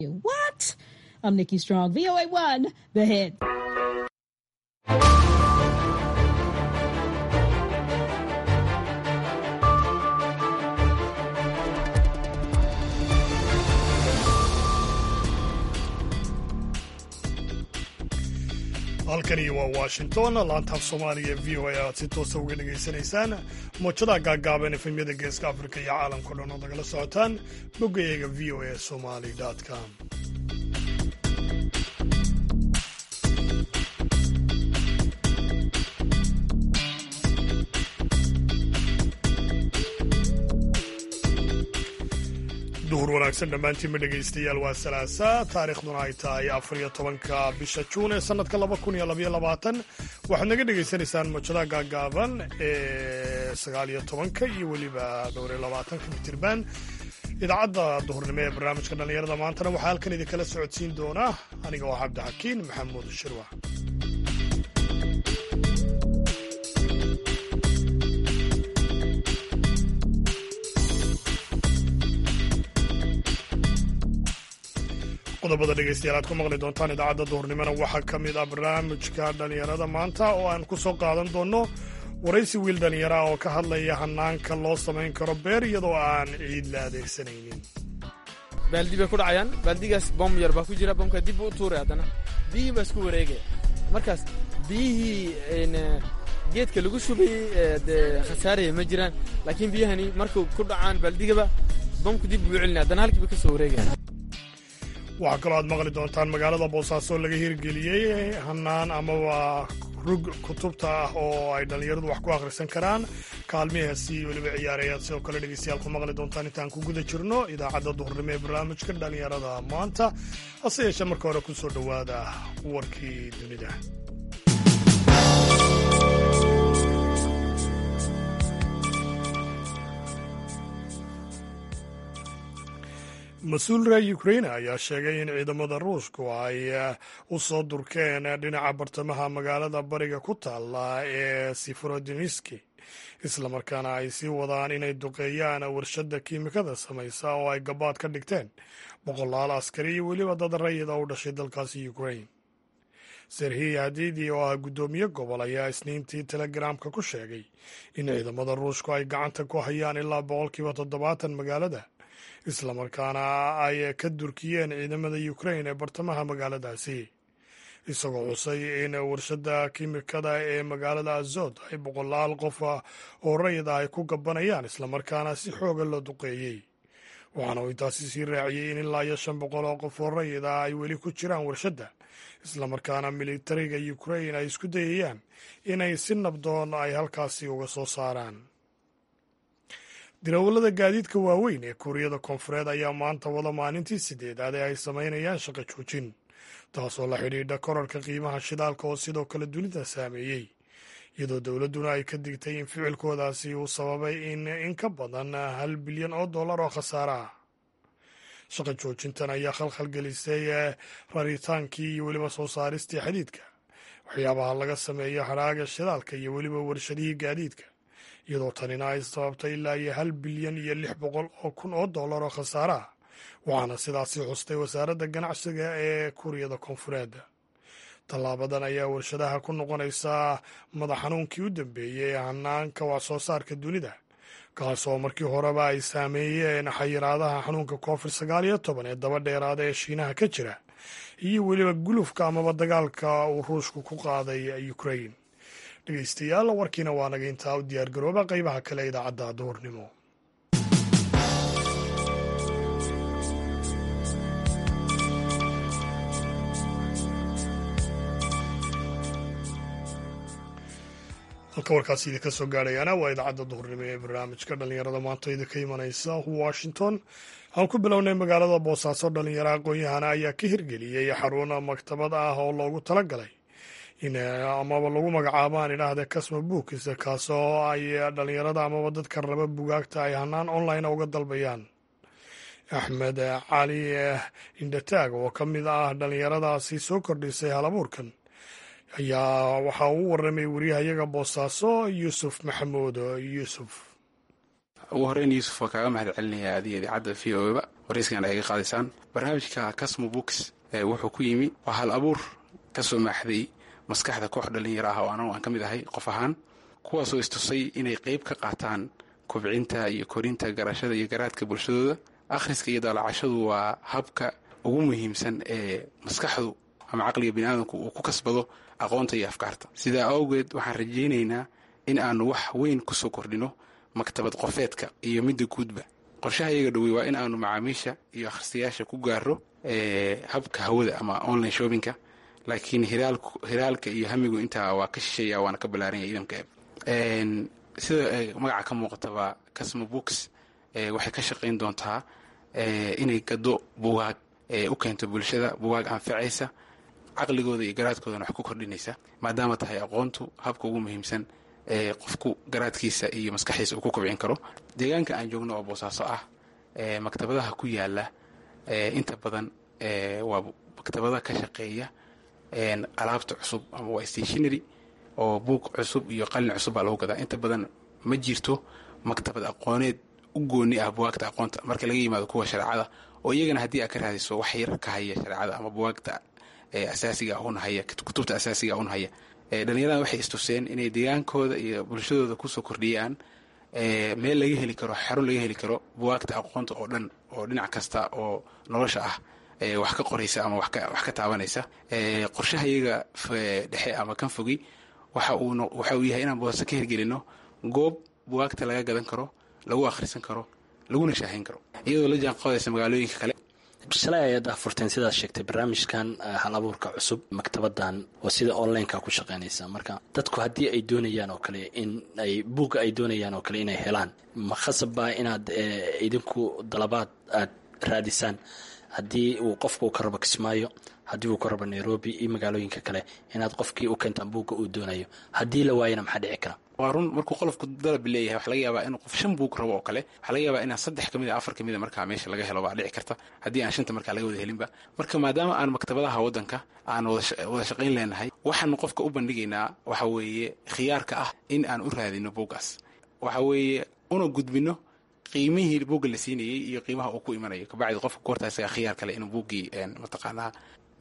What? I'm Nikki Strong, VOA1, The Hit. halkani waa washington laantaaf soomaaliga v o a aad si toosa uga dhegaysanaysaan muujadaha gaaggaaban efemyada geeska afrika iyo caalamkao dhan ood nagala socotaan boggayaga v o a somali com duhur wanaagsan dhammaantiinma dhegaystayaal waa salaasa taariikhduna ay tahay afar iyo tobanka bisha juun ee sannadka laba kun iyo labaiyo labaatan waxaad naga dhegaysanaysaan muujadaha gaaggaaban ee sagaal iyo tobanka iyo weliba dhowr iyo labaatanka mitirban idaacadda duhurnimo ee barnaamijka dhallinyarada maantana waxaa halkan idinkala socodsiin doonaa aniga oo cabdixakiin maxamuud shirwa qodobada dhegaystayaal aad ku maqli doontaan idaacadda duhurnimona waxaa ka mid ah barnaamijka dhallinyarada maanta oo aan ku soo qaadan doonno waraysi wiil dhallinyara oo ka hadlaya hanaanka loo samayn karo beer iyadoo aan ciid la adeegsanaynin baaldi bay ku dhacayaan baaldigaas bom yar baa ku jira bomka dib buu u tuuray haddana biyihii baa isku wareegaya markaas biyihii geedka lagu shubayey dee khasaaraya ma jiraan laakiin biyahani markuu ku dhacaan baaldigaba bomku dib buu u celinaya haddana halkiiba ka soo wareegaya waxaa kaloo aad maqli doontaan magaalada boosaaso laga hirgeliyey hanaan amaba rug kutubta ah oo ay dhallinyaradu wax ku akhrisan karaan kaalmihaasi weliba ciyaareyaad sidoo kale dhegeystayaal ku maqli doontaan intaan ku guda jirno idaacadda duhurnimo ee barnaamijka dhallinyarada maanta hase yeeshee marka hore ku soo dhowaada warkii dunida mas-uul reer ukraine ayaa sheegay in ciidamada ruushku ay u soo durkeen dhinaca bartamaha magaalada bariga ku taalla ee siforodiniski islamarkaana ay sii wadaan inay duqeeyaan warshadda kiimikada samaysa oo ay gabaad ka dhigteen boqolaal askari iyo weliba dad rayida u dhashay dalkaasi ukraine serhiy hadidi oo ah guddoomiye gobol ayaa isniintii telegaraamka ku sheegay in ciidamada ruushku ay gacanta ku hayaan ilaa boqolkiiba toddobaatan magaalada islamarkaana ay ka durkiyeen ciidamada ukraine ee bartamaha magaaladaasi isagoo xusay in warshadda kiimikada ee magaalada azod ay boqolaal qof oo rayida ay ku gabanayaan islamarkaana si xooga loo duqeeyey waxaana uu intaasi sii raaciyey in ilaa iyo shan boqol oo qof oo rayida ay weli ku jiraan warshadda islamarkaana militariga ukraine ay isku dayayaan inay si nabdoon ay halkaasi uga soo saaraan dirawallada gaadiidka waaweyn ee kuuriyada koonfureed ayaa maanta wada maalintii sideedaad ee ay samaynayaan shaqo joojin taasoo la xidhiidha korarka qiimaha shidaalka oo sidoo kale dunida saameeyey iyadoo dowladduna ay ka digtay in ficilkoodaasi uu sababay in in ka badan hal bilyan oo dollar oo khasaare ah shaqo joojintan ayaa khalkhal gelisay raritaankii iyo weliba soo saaristii xadiidka waxyaabaha laga sameeyo hadhaaga shidaalka iyo weliba warshadihii gaadiidka iyadoo tanina ay sababtay ilaa iyo hal bilyan iyo lix boqol oo kun oo dollar oo khasaare ah waxaana sidaasi xustay wasaaradda ganacsiga ee kuuriyada koonfureed tallaabadan ayaa warshadaha ku noqonaysaa madax xanuunkii u dambeeyey ee hanaanka wax soo saarka dunida kaasoo markii horeba ay saameeyeen xayiraadaha xanuunka covid sagaal iyo toban ee daba dheeraada ee shiinaha ka jira iyo weliba gulufka amaba dagaalka uu ruushku ku qaaday ukraine dhegeystayaal warkiina waa naga intaa u diyaargarooba qaybaha kale idaacadda duhurnimo halka warkaasi idinka soo gaadhayaana waa idaacadda duhurnimo ee barnaamijka dhallinyarada maanta idinka imanaysa washington aan ku bilownay magaalada boosaaso dhallinyaro aqoon-yahana ayaa ka hirgeliyey xarun maktabad ah oo loogu talagalay in amaba lagu magacaabo aan idhaahde casmo bookis kaasoo ay dhallinyarada amaba dadka raba bugaagta ay hanaan online uga dalbayaan axmed cali indhataag oo ka mid ah dhallinyaradaasi soo kordhisay halabuurkan ayaa waxaa uu warramay wariyahayaga boosaaso yuusuf maxamuud yuusuf ugu horeyn yuusuf waa kaaga mahad celinayaa adiga idaacadda v o ba warayskana ay ga qaadaysaan barnaamijka casmo books wuxuu ku yimi waa hal abuur ka soo maaxday maskaxda koox dhalinyaro ah oo anagu aan ka mid ahay qof ahaan kuwaasoo istusay inay qeyb ka qaataan kobcinta iyo korinta garashada iyo garaadka bulshadooda akhriska iyo daalacashadu waa habka ugu muhiimsan ee maskaxdu ama caqliga biniaadamku uu ku kasbado aqoonta iyo afkaarta sidaa awgeed waxaan rajaynaynaa in aanu wax weyn kusoo kordhino maktabad qofeedka iyo midda guudba qorshaha iyaga dhowey waa in aanu macaamiisha iyo akhristayaasha ku gaaro habka hawada ama online shoppingka laakiin hiraalka iyo hamigu intaa waa ka shisheeya waana ka ballaaranya ciidanka eeb sida magaca ka muuqataba casmo books waxay ka shaqayn doontaa inay gado bugaag u keento bulshada bugaag anfacaysa caqligooda iyo garaadkoodana wax ku kordhinaysa maadaama tahay aqoontu habka ugu muhiimsan ee qofku garaadkiisa iyo maskaxdiisa uu ku kobcin karo deegaanka aan joogno oo boosaaso ah maktabadaha ku yaala inta badan waa maktabada ka shaqeeya alaabta cusub ama waa stationary oo buug cusub iyo qalin cusub baa lagu gadaa inta badan ma jirto maktabad aqooneed u gooni ah buwaagta aqoonta marka laga yimaado kuwa shareecada oo iyagana haddii aad ka raadiso wax yar ka haya shareecada ama buwaagta asaasiga unhaya kutubta asaasiga unhaya dhalinyaradan waxay istuseen inay deegaankooda iyo bulshadooda kusoo kordhiyaan meel laga heli karo xarun laga heli karo buwaagta aqoonta oo dhan oo dhinac kasta oo nolosha ah wax ka qoraysa ama wax ka taabanaysa qorshaha iyaga dhexe ama kan fogi waxa uu yahay inaan boosaso ka hirgelino goob buwaagta laga gadan karo lagu akhrisan karo laguna shaahayn karo iyadoo la jaan qaadaysa magaalooyinka kale shalay ayaad afurteen sidaad sheegtay barnaamijkan hal abuurka cusub maktabadan oo sida onlineka ku shaqeynaysa marka dadku haddii ay doonayaan oo kale in ay buugga ay doonayaan oo kale inay helaan ma khasabba inaad idinku dalabaad aad raadisaan haddii uu qofku ka rabo kismaayo haddii uu ka rabo nairobi iyo magaalooyinka kale inaad qofkii u keentaan buugga uu doonayo haddii la waayana maxaa dhici kara waa run markuu qolofku dalab leeyahay waxa laga yaabaa inuu qof shan buug rabo oo kale waxaa laga yaabaa inaan saddex ka mid a afar ka mid a markaa meesha laga helo baa dhici karta haddii aan shanta markaa laga wada helinba marka maadaama aan maktabadaha waddanka aan wada shaqayn leenahay waxaanu qofka u bandhigaynaa waxa weeye khiyaarka ah in aan u raadino buuggaas waxa weeye una gudbino qiimihii buugga la siinayey iyo qiimaha uu ku imanayo kabacdi qofka goortaa isagaa khiyaar kale inuu buuggii mataqaanaa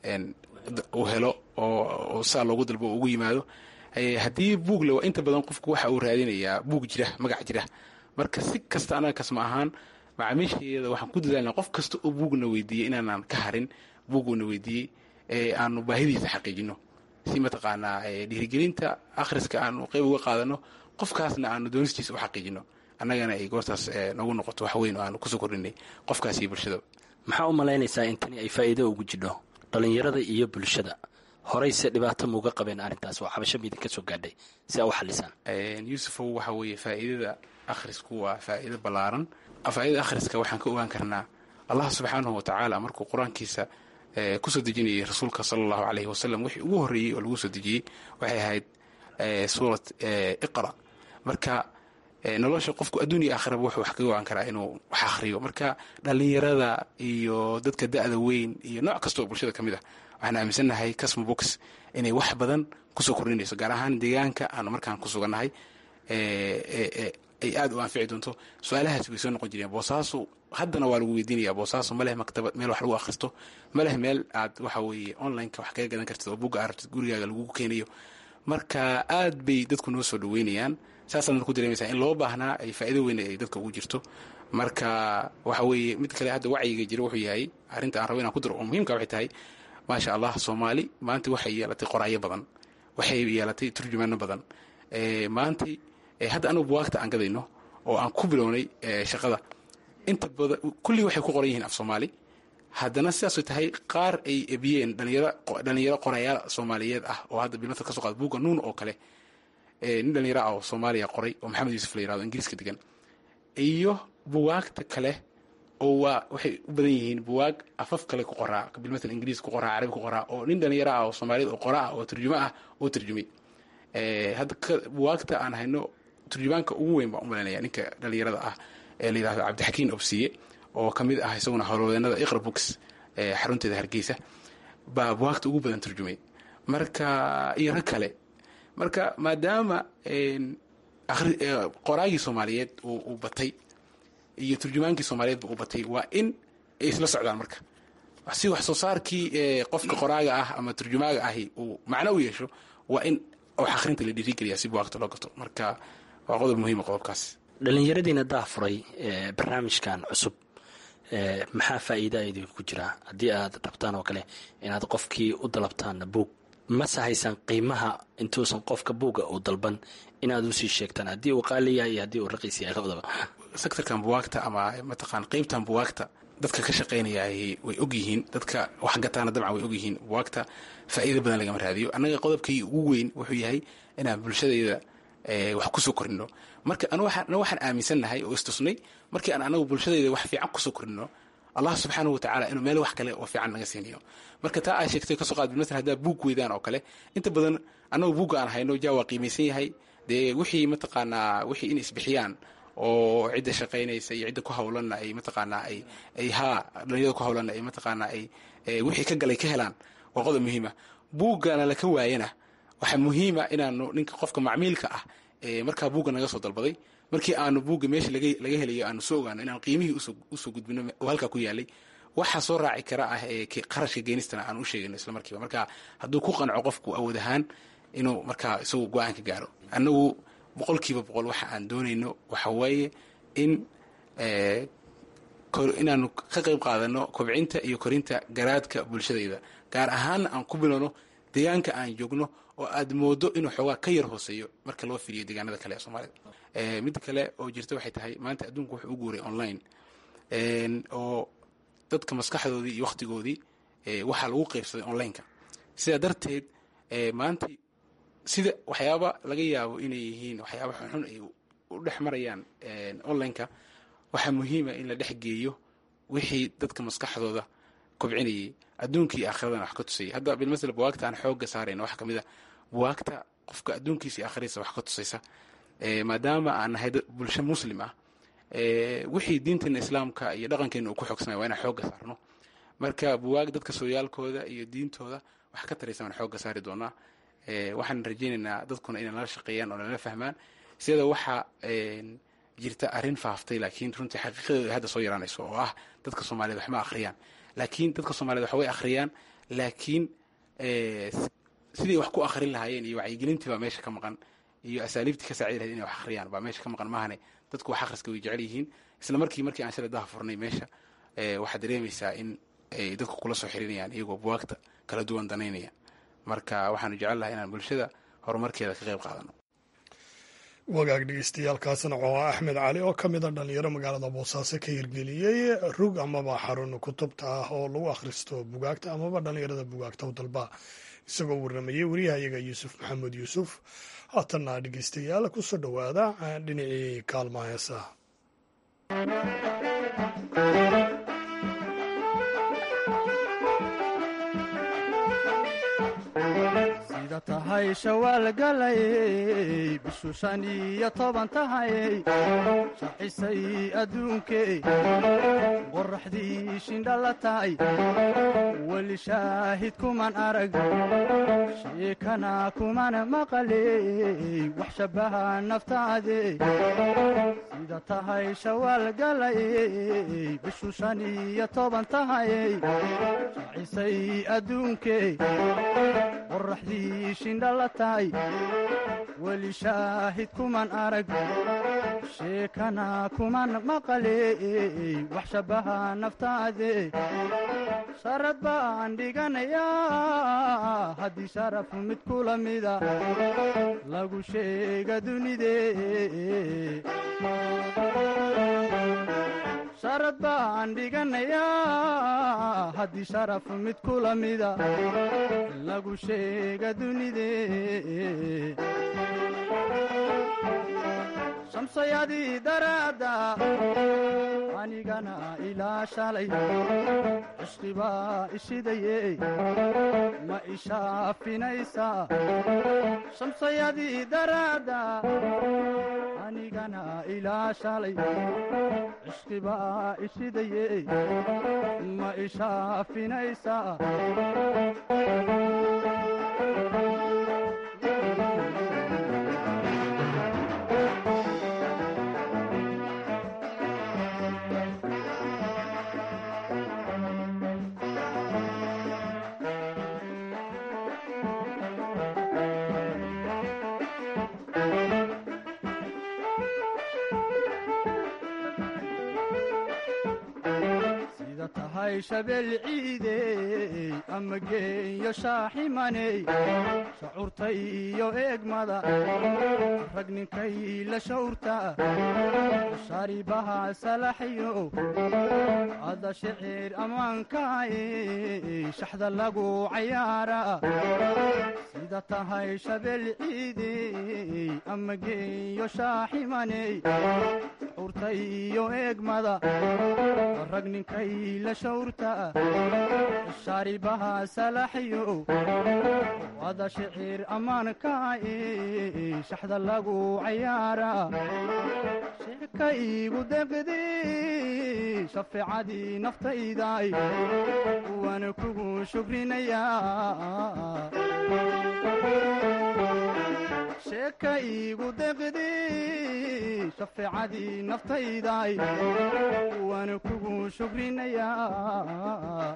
uu helo oo saa loogu dalbo oo ugu yimaado haddii buug le inta badan qofku waxa uu raadinayaa buug jira magac jira marka si kasta anaga kasma ahaan macaamiishaeeda waxaan ku dadaalna qof kasta oo buugna weydiiyey inaanaan ka harin buuguuna weydiiyey aanu baahidiisa xaqiijino si mataqaanaa dhiirigelinta akhriska aanu qeyb uga qaadano qofkaasna aanu doonistiisa u xaqiijino annagana ay goortaas nagu noqoto wax weyn oo aanu kusoo kordhinay qofkaas iyo bulshada maxaa u malaynaysaa in tani ay faa'iido ugu jidho dhallinyarada iyo bulshada horeyse dhibaato mauga qabeen arrintaas waa xabasho miidin ka soo gaadhay si aa u xalisaan yuusufow waxa weeye faa'iidada akhrisku waa faa'iido ballaaran faa'iidada akhriska waxaan ka ogaan karnaa allah subxaanahu wa tacaala markuu qur-aankiisa kusoo dejinayay rasuulka sala allahu caleyhi wasalam wixii ugu horreeyey oo lagu soo dejiyey waxay ahayd suurat iqra marka nolosha qofku adduun iyo aakhiraba wuxuu wax kaga ogaan karaa inuu wax akhriyo marka dhallinyarada iyo dadka da'da weyn iyo nooc kasta oo bulshada ka mid ah waxaan aaminsannahay casmo box inay wax badan kusoo kordhinayso gaar ahaan deegaanka aanu markaan ku sugannahay ay aad u anfici doonto su-aalahaas way soo noqon jireen boosaaso haddana waa lagu weydiinaya boosaaso ma leh maktabad meel wax lagu akhristo ma leh meel aad waxa weeye onlineka wax kaga gadan kartid oo bugga aragtid gurigaaga lagugu keenayo marka aad bay dadku noo soo dhaweynayaan saasaadna ku dareemaysaa in loo baahnaa ay faa'iido weyn ay dadka ugu jirto marka waxa weeye mid kale hadda wacyiga jira wuxuu yahay arrinta aan rabo inaan ku diro oo muhiimka waxay tahay maasha allah soomaali maanta waxay yeelatay qoraayo badan waxay yeelatay turjumaano badan maanta hadda anugu buwaagta aan gadayno oo aan ku bilownay shaqada inta badan kullii waxay ku qoran yihiin af soomaali haddana sidaasay tahay qaar ay ebiyeen dhalinyaro qorayaal soomaaliyeed ah oo hadda bilmata ka so qaada buugga nuun oo kale nin dhalinyaro ah oo soomaaliya qoray oo maxamed yuusuf la yirahdo ingiriiska degan iyo buwaagta kale oo waa waxay u badan yihiin buwaag afaf kale ku qoraa bilmatal ingiriis ku qoraa carabi ku qoraa oo nin dhalinyaro ah oo soomaaliyeed oo qora ah oo turjumo ah oo turjumay hadda buwaagta aan hayno turjumaanka ugu weyn baan u malaynaya ninka dhalinyarada ah ee la yidhahdo cabdixakiin obsiye oo ka mid ah isaguna howlwadeenada iqra books xarunteeda hargeysa baa buwaagta ugu badan turjumay marka iyo rag kale marka maadaama qoraagii soomaaliyeed uu batay iyo turjumaankii soomaaliyeedba uu batay waa in ay isla socdaan marka si wax soo saarkii qofka qoraaga ah ama turjumaaga ahi uu macno u yeesho waa in wax akhrinta la dhiirigeliya si buwaagta loo gato marka waa qodob muhiima qodobkaas dhallinyaradiina daafuray barnaamijkan cusub maxaa faa'iida idinku jira haddii aad rabtaan oo kale inaad qofkii u dalabtaan buug mase haysan qiimaha intuusan qofka buuga uu dalban inaad usii sheegtaan haddii uu qaali yahay iyo haddii uu raqiis yahay labadaba sectorkan buwaagta ama mataqaan qeybtan buwaagta dadka ka shaqaynaya way og yihiin dadka wax gataana dabcan way og yihiin buwaagta faa'iida badan lagama raadiyo annaga qodobkii ugu weyn wuxuu yahay inaan bulshadayda wax kusoo korino marka ana waxaan aaminsannahay oo istusnay markii aan anagu bulshadayda wax fiican kusoo korino allah subxaanahu watacaala inuu meel wax kale oo fiican naga siinayo marka taa aa sheegtay kasoo qaad bilmasal haddaa buug weydaan oo kale inta badan annagu buugga aan hayno jaa waa qiimaysan yahay dee wixii mataqaanaa wixii in isbixiyaan oo cidda shaqaynaysa iyo cidda ku hawlanna ay mataqaanaa ay ay haa dhalinyarada ku hawlanna ay mataqaanaa ay wixii ka galay ka helaan waa qodob muhiima buuggana laka waayana waxaa muhiima inaanu ninka qofka macmiilka ah ee markaa buugga naga soo dalbaday markii aanu buugga meesha laga helayo aanu soo ogaano inaan qiimihii usoo gudbino oo halkaa ku yaalay waxaa soo raaci kara ah ee qarashka geenistana aan u sheegayno isla markiiba marka hadduu ku qanco qofku awood ahaan inuu markaa isagu go-aan ka gaaro annagu boqolkiiba boqol waxa aan doonayno waxa weeye in inaanu ka qayb qaadano kobcinta iyo korinta garaadka bulshadayda gaar ahaanna aan ku bilowno deegaanka aan joogno oo aad moodo inuu xoogaa ka yar hooseeyo marka loo fiiriyo deegaanada kale ee soomaalida mid kale oo jirta waxay tahay maanta adduunku wuxuu u guuray online oo dadka maskaxdoodii iyo wakhtigoodii waxaa lagu qaybsaday onlineka sidaa darteed maanta sida waxyaaba laga yaabo inay yihiin waxyaaba xunxun ay u dhex marayaan onlineka waxaa muhiima in la dhex geeyo wixii dadka maskaxdooda kobcinayay adduunkii aakhiradana wax ka tusayay hadda bilmasel buwaagta aan xoogga saarayna waxaa ka mid a buwaagta qofka adduunkiisa iyo aakhiradiisa wax ka tusaysa maadaama aan nahay bulsho muslim ah wixii diinteena islaamka iyo dhaqankeena uu ku xoogsanaya waa inaan xoogga saarno marka buwaag dadka sooyaalkooda iyo diintooda wax ka taraysa waan xoogga saari doonaa waxaan rajaynaynaa dadkuna inay nala shaqeeyaan oo nala fahmaan sida waxaa jirta arrin faaftay laakiin runtii xaqiiqadeedu ay hadda soo yaraanayso oo ah dadka soomaaliyed wax ma akhriyaan laakiin dadka soomaaliyed wax way akhriyaan laakiin sidii wax ku akhrin lahaayeen iyo wacyigelintii baa meesha ka maqan iyo asaaliibtii ka saacidi lahayd inay wax akhriyaan baa meesha ka maqan maahane dadku wax akhriska way jecel yihiin isla markii markii aan shalay daha furnay meesha waxaad dareemaysaa in ay dadku kula soo xirinayaan iyagoo buwaagta kala duwan danaynaya marka waxaanu jecel lahay inaan bulshada horumarkeeda ka qayb qaadano wagaag dhegeystayaaalkaasna oo ah axmed cali oo ka mid a dhalinyaro magaalada boosaaso ka hirgeliyey rug amaba xarun kutubta ah oo lagu akhristo bugaagta amaba dhalinyarada bugaagta u dalba isagoo warramayey wariyahayaga yuusuf maxamed yuusuf haatanna dhegeystayaal kusoo dhowaada dhinacii kaalmaha heesaha sida tahay shawaal galayey bishu shan iyo toban tahayey shaxisay adduunkey qoraxdii shindhala tahay weli shaahid kuman arag sheekana kuman maqaley wax shabbaha naftaade sida tahay shawaal galayey bishu shan iyo toban tahayey shaxisay adduunkey qoraxdii shindhala tahay weli shaahid kuman arag sheekana kuman maqaley wax shabbaha naftaade sharad baan dhiganayaa haddii sharafu mid kula mida lagu sheega dunide sharad baan dhiganayaa haddii sharaf mid kula mida lagu sheega dunide shamsayadii daraadda anigana ilaa shalay cishqibaa ishidaye ma ishaafinaysaa shamsayadii daraadda anigana ilaa shalay cishqibaa ishidaye ma ishaafinaysaa shabeel ciidey ama geeyo shaaximaney shacuurta iyo eegmada rag ninkay la shawrta shaaribaha salaxyo ada shicir ammaankaay shaxda lagu cayaara sida tahay shabeel ciidey ama geeyo shaaximaney shacuurta iyo eegmada rag ninkay la shawrta shaaribaha salaxyo ada shicir ammaankaay shaxda lagu cayaara sheeka iigu deqdi shafeecadii naftayday waana kugu shukrinayaa sheeka iigu deqdi shafeecadii naftayday waana kugu shukrinayaa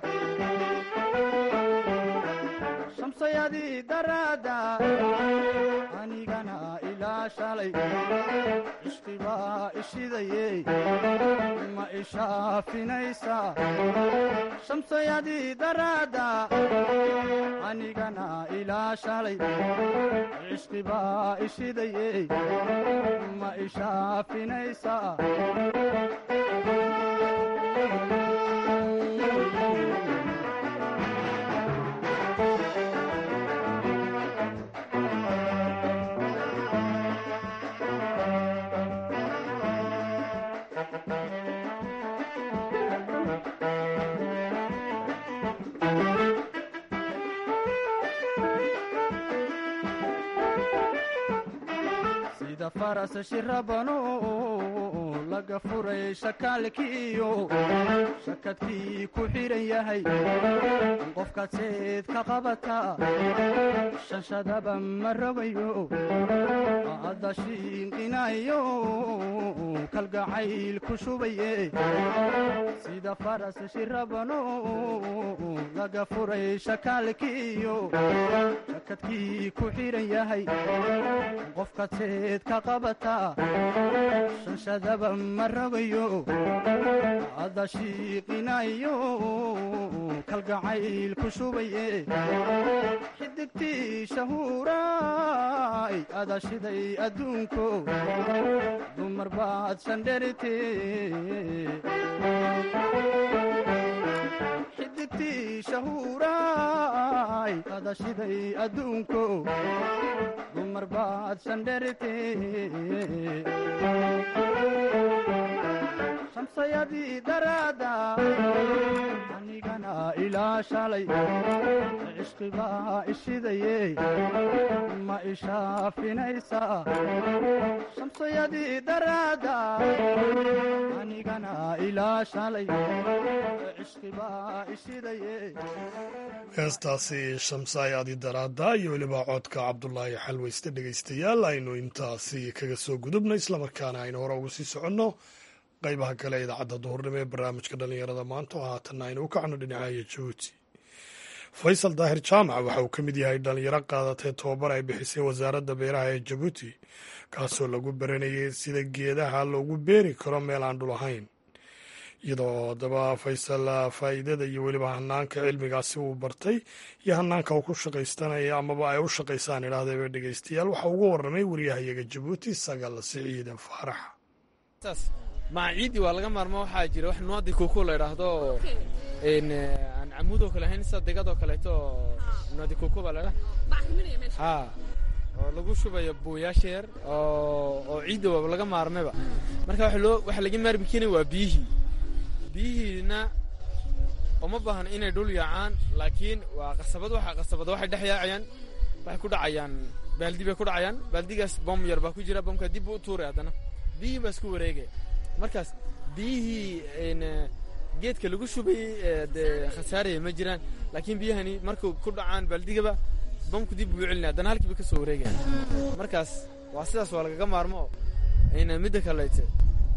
shamsayadii daraadda anigana ilaa shalay cishqibaa ishidaye ma ishaafinaysa shamsayadii daraadda anigana ilaa shalay cishqibaa ishidaye ma ishaafinaysa sida faras shirabano laga furay shakaalkiiyo shakadkii ku xidhan yahay qofkaad seed ka qabata shanshadaba ma rogayo adda shiinqinayo kalgacayl ku shubaye sida faras shirabano laga furay shakaalkiiyo shakadkii ku xidhan yahay qofkaad seed ka qabata shanshadaba ma rogayo adda shiiqinayo kalgacayl ku shubaye xidigtii shahuuraay ada shiday adduunko dumar baad sandherite xidigtii shahuuraay ada shiday adduunko dumar baad sandherite shamsayadii daraadda anigana ilaa shalay cishqibaa ishidaye ma ishaafinaysa shamsayadii daraadda anigana ilaa shalay cishqibaa ishidaye heestaasi shamsaayaadi daraadda iyo weliba codka cabdulaahi xalweyste dhegaystayaal aynu intaasi kaga soo gudubno islamarkaana aynu hore ugu sii soconno qaybaha kale idaacadda duhurnimo ee barnaamijka dhallinyarada maanta oo haatanna aynu u kacno dhinacaya jabuuti faysal daahir jaamac waxa uu ka mid yahay dhallinyaro qaadatay tobabar ay bixisay wasaaradda beeraha ee jabuuti kaasoo lagu baranayay sida geedaha loogu beeri karo meel aan dhul ahayn iyadoo haddaba faysal faa'iidada iyo weliba hanaanka cilmigaasi uu bartay iyo hanaanka uu ku shaqaystanaya amaba ay u shaqaysaan idhaahdaba dhegaystayaal waxaa ugu warramay wariyahayaga jabuuti sagal siciide faarax maaciidii waa laga maarmo waxaa jira wax nuadi kuku la idhaahdo aan camuudoo kale ahayn sida degadoo kaleeto nuadi kuku baa ladha ha oo lagu shubayo buuyaasha yar oo ciidda waaba laga maarmayba marka waxa laga maarmi keenay waa biyihii biyihiina uma baahna inay dhul yaacaan laakiin waa qasabad waxa qasabada waxay dhex yaacayaan waxay ku dhacayaan baaldi bay ku dhacayaan baaldigaas bom yar baa ku jira bomka dib u tuuray haddana biyihii baa isku wareegaya markaas biyihii geedka lagu shubayey dee khasaaraya ma jiraan laakiin biyahani markuu ku dhacaan baaldigaba bamku dib buu celinaya haddana halkiiba ka soo wareegaya markaas waa sidaas waa lagaga maarmo midda kalete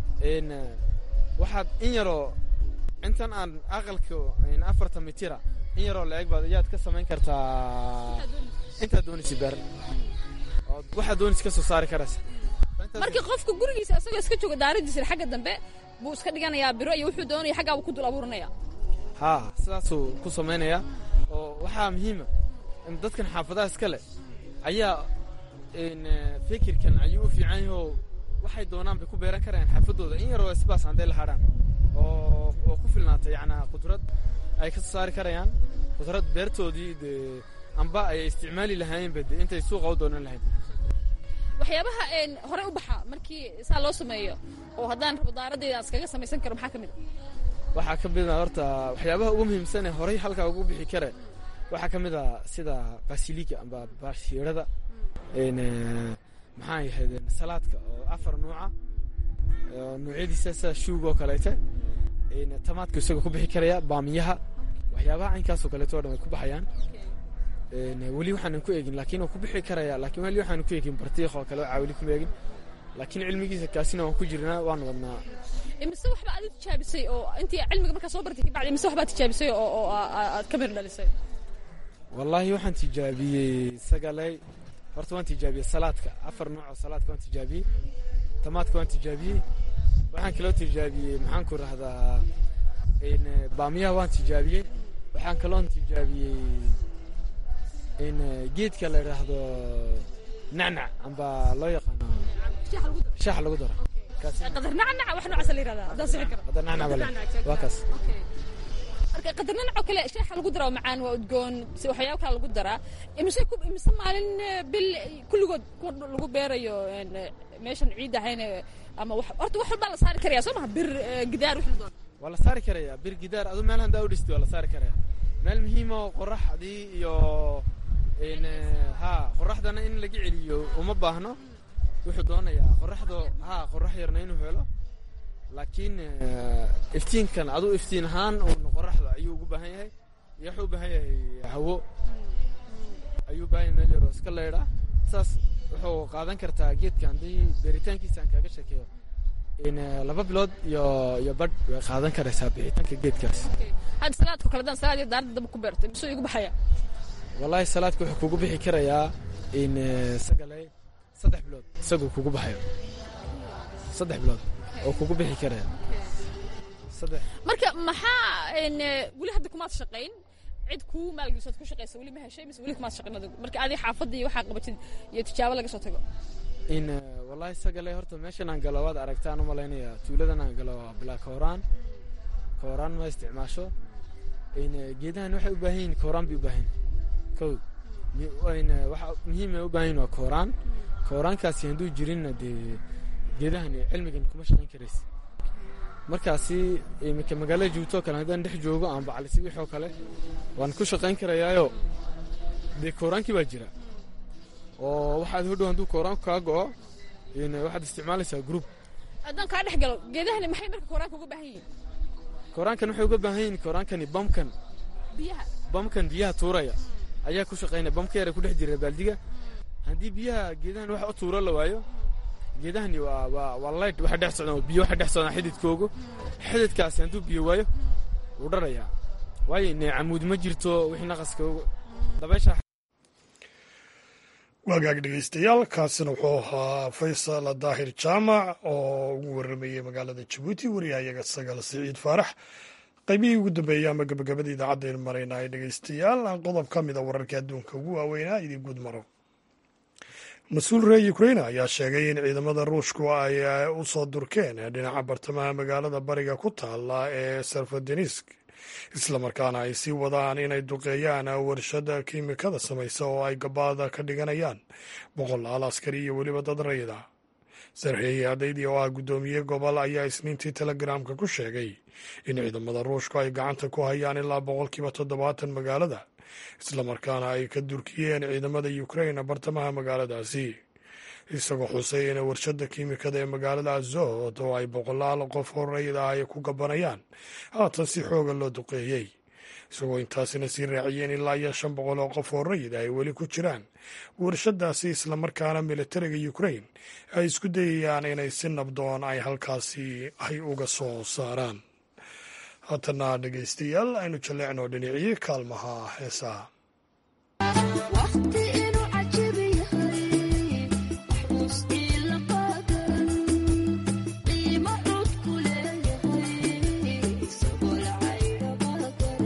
waxaad in yaroo intan aan aqalka afartan mitira in yaroo la-eg baad ayaad ka samayn kartaa intaad doonaysa beer ood waxaad doonaysa ka soo saari karaysa markii qofka gurigiisa isagoo iska jooga daaradiisa xagga dambe buu iska dhiganayaa biro iyo wuxuu doonaya xaggaabuu ku dul abuuranaya haa sidaasuu ku samaynayaa oo waxaa muhiima in dadkan xaafadaha iska leh ayaa n fikirkan ayuu u fiican yahay oo waxay doonaan bay ku beeran karayaan xaafadooda in yaroo isbaas hadday la hadhaan oo oo ku filnaata yacnaa qudrad ay ka soo saari karayaan qudrad beertoodii dee amba ay isticmaali lahaayeenba de intay suuqa u doonan lahayn waxyaabaha een hore u baxa markii saa loo sameeyo oo haddaan rabo daaradayda aan iskaga samaysan karo maxaa ka mid a waxaa ka mid a horta waxyaabaha ugu muhiimsan ee horay halkaa ugu bixi kare waxaa ka mid a sida basilika amba bashiirada n maxaa yahaydeen salaadka oo afar nuuca oo nuucyadiisa sida shuuga oo kaleete n tamaadka isagoo ku bixi karaya baamiyaha waxyaabaha caynkaasoo kaleeto o dhan way ku baxayaan n weli waxaanan ku eegin laakiin waa ku bixi karaya laakiin weli waxaanan ku eegin bartiiq oo kale waa weli kuma eegin laakiin cilmigiisa kaasina waan ku jirnaa waan wadnaa imise waxba aad u tijaabisay oo intii cilmiga markaa soo bartay kabacdi imise waxbaad tijaabisay oo oo aa- aa- aad ka mir dhalisay wallaahi waxaan tijaabiyey sagaley horta waan tijaabiyey salaadka afar nooc oo salaadka waan tijaabiyey tamaadka waan tijaabiyey waxaan kaloo tijaabiyey maxaan ku rahdaa n baamiyaha waan tijaabiyey waxaan kaloon tijaabiyey n geedka la idhaahdo nacnac amba loo yaqaano shaaxa lagu daro kaas qadar nacnac wax noocaasa la yirahdaa haddaan sixi karo hadda nacnac bale waa kaas marka qadar nacnac oo kale shaaxa lagu daraa oo macaan waa udgoon si waxyaabo kale lagu daraa imise ku imise maalin eh, bil kulligood ku lagu beerayo een, eh, meeshan ciid ahayn eh, ama wax horta wax walbaa la saari karaya soo maha bir eh, gidaar wixii la doono waa la saari karayaa bir gidaar adu meel handaa u dhistay waa la saari karayaa meel muhiima oo qoraxdii iyo n ha qoraxdana in laga celiyo uma baahno wuxuu doonayaa qoraxdo ha qorax yarna inuu helo laakiin eh, iftiinkan aduu iftiin ahaan uun qoraxda ayuu ugu baahan yahay iyo wuxuu u baahan yahay hawo ayuu u baahan yahay meel yaroo iska leydha saas wuxuu qaadan kartaa geedka haddii beeritaankiisa aan kaaga sheekeeyo in eh, laba bilood iyo iyo badh way qaadan karaysaa bixitaanka geedkaas hadda salaadka kale haddaan salaad iyo daaradda daba ku beerto imise igu baxaya wallaahi salaadka wuxuu kugu bixi karayaa in eh, sagalay saddex bilood isagoo kugu baxayo saddex bilood oo kugu bixi karaya saddex marka maxaa een, eh, weli hadda kumaad shaqayn cid kuu maalgeliso aad ku shaqaysa weli ma heshay mise weli kumaad shaqayn adigu marka adi xaafadda iyo waxaa qabatid iyo tijaabo laga soo tago in eh, wallaahi sagalay horta meeshan aan galo waad aragtaan u malaynaya tuuladan aan galo waa bilaa kooraan kooraan ma isticmaasho in eh, geedahan waxay u baahan yihiin kooraan bay u baahan yihiin kow mi- in eh, waxa muhiim ay u baahan yihiin waa kooraan kooraankaasi hadduu jirinna dee geedahan cilmigan kuma shaqayn karaysa markaasi iminka magaalada joogto oo kale haddaan dhex joogo aan bacalisi wixii oo kale waan ku shaqayn karayaayo dee kooraankii baa jira oo waxaad hodhow hadduu kooraanku kaa go'o in waxaad isticmaalaysaa group haddaan kaa dhex galo geedahani maxay marka koraanka uga baahan yihiin kooraankan waxay uga baahan yihiin kooraankani bamkan biyaha bamkan biyaha tuuraya ayaa ku shaqaynaya bamka yara ku dhex jira baaldiga haddii biyaha geedahan wax u tuuro la waayo geedahani waa waa waa light waxa dhex socdaan biyo waxa dhex socdaan xididkoogu xididkaasi hadduu biyo waayo wuu dharayaa waayo ne camuud ma jirto wixii naqaskoogu dabaysha waagaag dhegeystayaal kaasina wuxuu ahaa faysal daahir jaamac oo ugu waramayey magaalada jabuuti wariyahayaga sagaal siciid faarax qaybihii ugu dambeeyey ama gabagabada idaacaddayn marayna ay dhegeystayaal qodob ka mida wararka adduunka ugu waaweynaa idin guud maro mas-uul reer ukrain ayaa sheegay in ciidamada ruushku ay u soo durkeen dhinaca bartamaha magaalada bariga ku taala ee serfadenisk islamarkaana ay sii wadaan inay duqeeyaan warshada kiimikada samaysa oo ay gabaada ka dhiganayaan boqolaal askari iyo weliba dad rayida sarxeeye adaydi oo ah guddoomiye gobol ayaa isniintii telegramka ku sheegay in ciidamada ruushku ay gacanta ku hayaan ilaa boqolkiiba toddobaatan magaalada islamarkaana ay ka durkiyeen ciidamada ukrain bartamaha magaaladaasi isagoo xusay in warshada kiimikada ee magaalada azot oo ay boqolaal qof horeyd ah ay ku gabanayaan haatan si xooga loo duqeeyey isagoo intaasina sii raaciyeen ilaa iyo shan boqol oo qof horeyd ay weli ku jiraan warshadaasi islamarkaana militariga ukrain ay isku dayayaan inay si nabdoon ay halkaasi ay uga soo saaraan haatana dhegeystayaal aynu jalleecno dhinacii kaalmaha heesaha qiimo cod ku leeyahay isagoo lacayga badan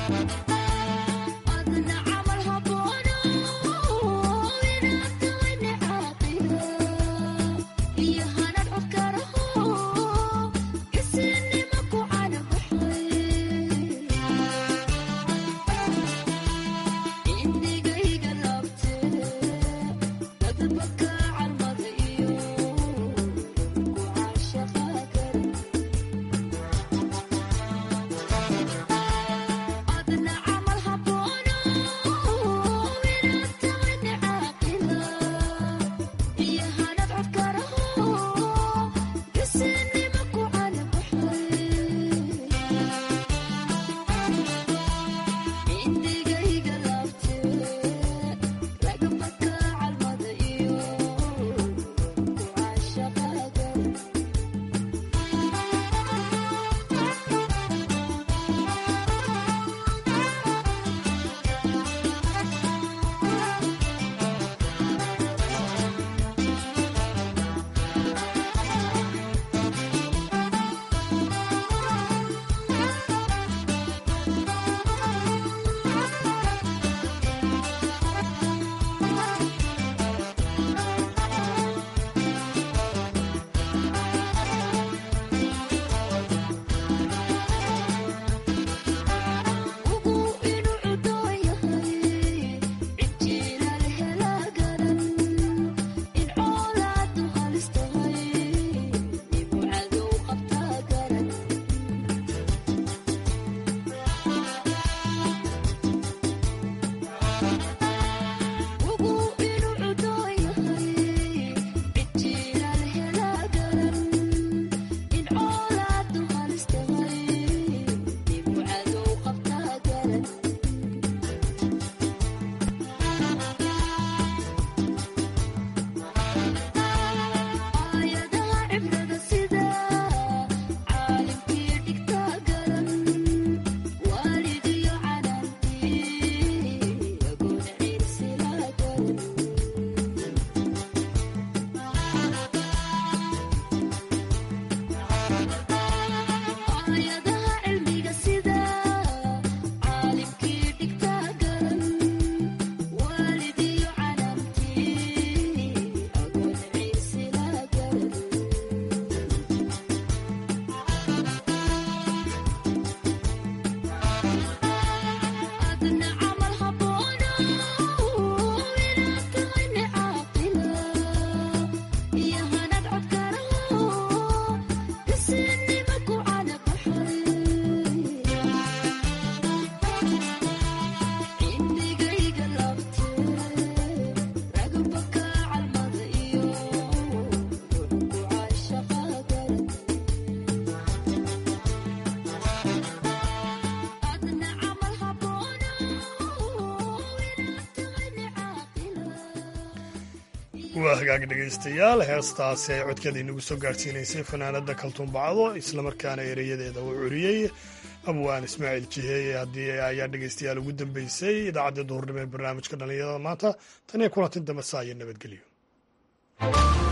waa hagaag dhegaystayaal heestaasi ay codkeeda inagu soo gaadhsiinaysay fanaanada kaltuunbacdo islamarkaana ereyadeeda uu curiyey abwaan ismaaciil jiheeye haddii ayaa dhegaystayaal ugu dambeysay idaacaddii duhurnimo ee barnaamijka dhallinyarada maanta tan iyo kulanti dambe saa iyo nabadgelyo